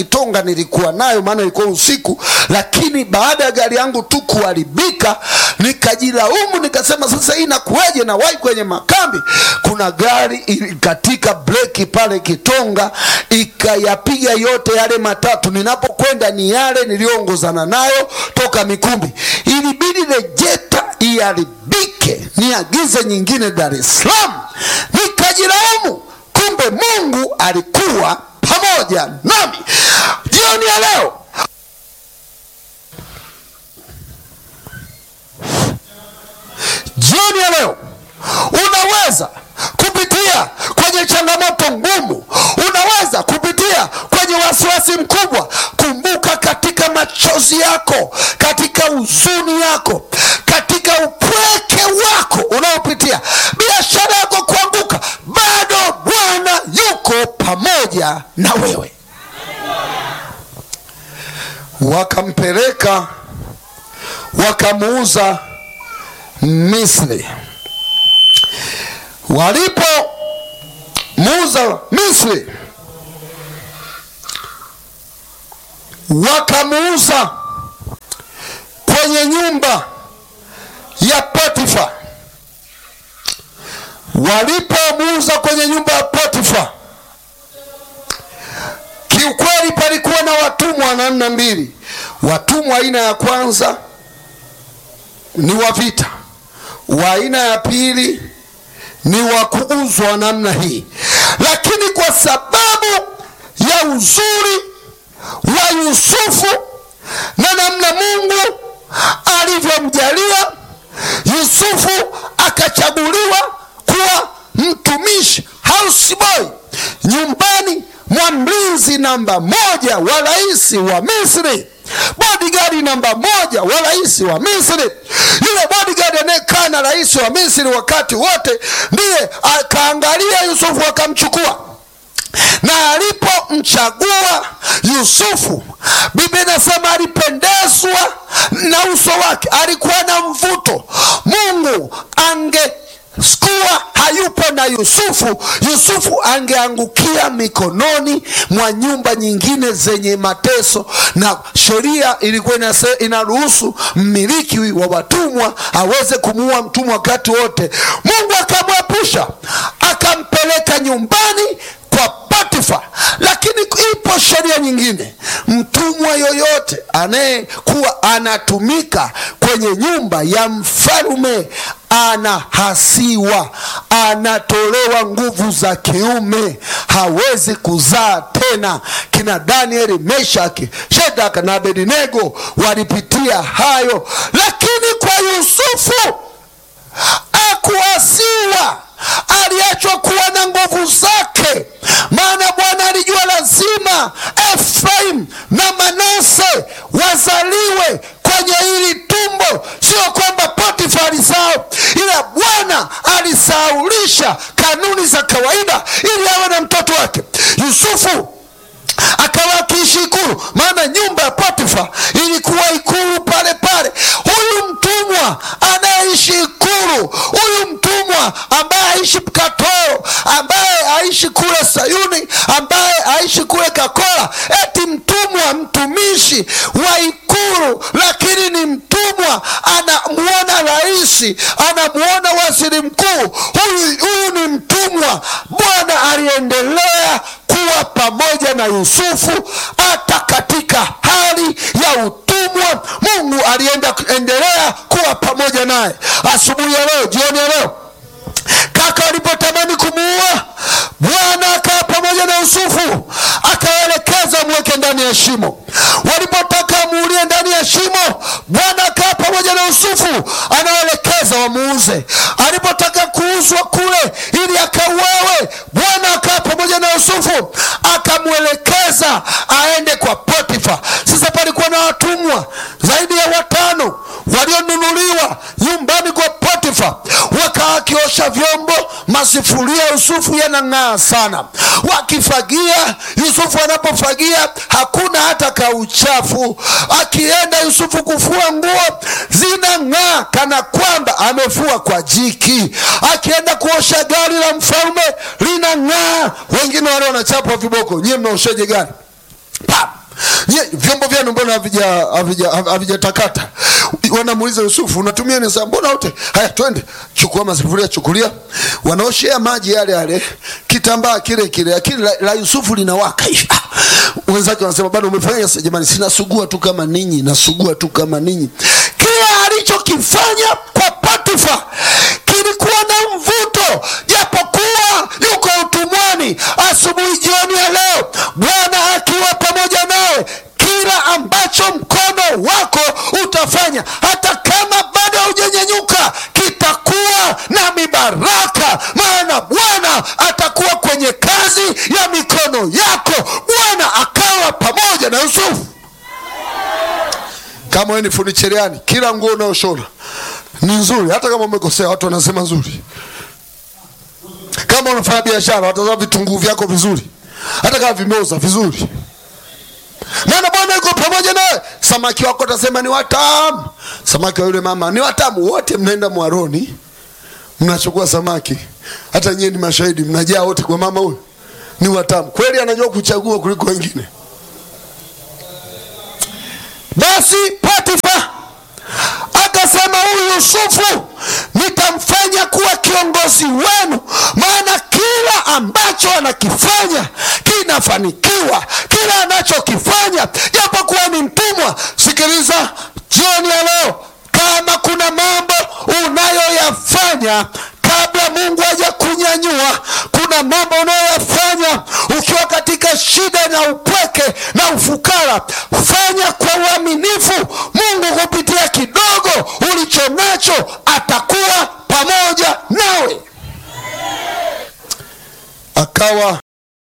Kitonga nilikuwa nayo, maana ilikuwa usiku, lakini baada ya gari yangu tu kuharibika nikajilaumu, nikasema sasa hii inakuwaje? na wahi kwenye makambi, kuna gari ilikatika breki pale Kitonga ikayapiga yote yale matatu. Ninapokwenda ni yale niliyoongozana nayo toka Mikumbi, ilibidi rejeta iharibike, niagize nyingine Dar es Salaam, nikajilaumu. Kumbe Mungu alikuwa pamoja nami. Jioni ya leo jioni ya leo unaweza kupitia kwenye changamoto ngumu, unaweza kupitia kwenye wasiwasi mkubwa. Kumbuka, katika machozi yako, katika huzuni yako, katika upweke wako unaopitia, biashara yako kuanguka, bado Bwana yuko pamoja na wewe. Wakampeleka wakamuuza Misri. Walipomuuza Misri, wakamuuza kwenye nyumba ya Potifa. Walipomuuza kwenye nyumba ya Potifa, kiukweli palikuwa na watumwa namna mbili. Watumwa aina ya kwanza ni wa vita wa aina ya pili ni wa kuuzwa namna hii, lakini kwa sababu ya uzuri wa Yusufu na namna Mungu alivyomjalia Yusufu, akachaguliwa kuwa mtumishi houseboy nyumbani mwa mlinzi namba moja wa rais wa Misri bodigadi namba moja wa rais wa Misri. Yule bodigadi anayekaa na rais wa Misri wakati wote ndiye akaangalia Yusufu akamchukua, na alipomchagua Yusufu, Biblia inasema alipendezwa na uso wake, alikuwa na mvuto. Mungu ange skuwa hayupo na Yusufu, Yusufu angeangukia mikononi mwa nyumba nyingine zenye mateso, na sheria ilikuwa inaruhusu mmiliki wa watumwa aweze kumuua mtumwa wakati wote. Mungu akamwepusha, akampeleka nyumbani kwa Potifa. Lakini ipo sheria nyingine, mtumwa yoyote anayekuwa anatumika kwenye nyumba ya mfalme anahasiwa, anatolewa nguvu za kiume, hawezi kuzaa tena. Kina Danieli, Meshaki, Shedaka na Abednego walipitia hayo, lakini kwa Yusufu akuasiwa, aliachwa kuwa na nguvu zake, maana Bwana alijua lazima Efraim na Manase wazaliwe kwenye hili tumbo. Sio kwamba Potifa alisahau, ila Bwana alisahaulisha kanuni za kawaida ili awe na mtoto wake Yusufu akawa akiishi ikulu, maana nyumba ya Potifa ilikuwa ikulu pale pale. Huyu mtumwa anayeishi ikulu, huyu mtumwa ambaye aishi Katoro, ambaye aishi kule Sayuni, ambaye aishi kule Kakola, eti mtumwa mtumishi wa ikulu, lakini ni mtumwa, anamuona rais, anamuona waziri mkuu. Huyu huyu ni mtumwa. Bwana aliendelea kuwa pamoja na Yusufu hata katika hali ya utumwa. Mungu alienda endelea kuwa pamoja naye. Asubuhi ya leo, jioni ya leo, kaka walipotamani kumuua, Bwana akawa pamoja na Yusufu, akaelekeza mweke ndani ya shimo. Walipotaka muulie ndani ya shimo, Bwana akawa pamoja na Yusufu, anaelekeza wamuuze. Alipotaka kuuzwa kule ili akauawe, Bwana akawa pamoja na Yusufu, akamwelekeza aende kwa Potifa. Sasa palikuwa na watumwa zaidi ya watano walionunuliwa nyumbani kwa Potifa, wakaa wakiosha vyombo, masufuria Yusufu yanang'aa sana, wakifagia. Yusufu anapofagia hakuna hata kauchafu. Akienda Yusufu kufua nguo zinang'aa kana kwamba amefua kwa jiki. Akienda kuosha gari la mfalme linang'aa. Wengine wale wanachapwa viboko, nyie mnaosheje gari? Pap! Nye, vyombo vyenu mbona havija- havija- havijatakata wanamuuliza yusufu unatumia nini sasa mbona wote haya twende chukua masufuria chukulia wanaoshea maji yale yale kitambaa kile kile lakini la, la yusufu linawaka hivi Ah! wenzake wanasema bado umefanya sasa jamani sinasugua tu kama ninyi nasugua tu kama ninyi kile alichokifanya kwa patifa kilikuwa na mvuto japokuwa yuko utumwani asubuhi jioni ya leo bwana akiwa pamoja nawe kila ambacho mkono wako utafanya hata kama bado haujanyenyuka kitakuwa na mibaraka maana bwana atakuwa kwenye kazi ya mikono yako bwana akawa pamoja na yusufu kama wewe ni fundi cherehani kila nguo unayoshona ni nzuri hata kama umekosea watu wanasema nzuri kama unafanya biashara watazama vitunguu vyako vizuri hata kama vimeoza vizuri maana bwana yuko pamoja nawe samaki wako utasema ni watamu samaki wa yule mama ni watamu wote mnaenda mwaroni mnachukua samaki hata nyie ni mashahidi mnajaa wote kwa mama huyu ni watamu kweli anajua kuchagua kuliko wengine basi Potifa akasema huyu Yusufu nitamfanya kuwa kiongozi wenu, maana kila ambacho anakifanya kinafanikiwa, kila anachokifanya japokuwa ni mtumwa. Sikiliza jioni ya leo, kama kuna mambo unayoyafanya kabla Mungu haja kunyanyua, kuna mambo unayoyafanya ukiwa katika shida na upweke na ufukara, fanya kwa uaminifu. Mungu kupitia kidogo ulicho nacho atakuwa pamoja nawe. Akawa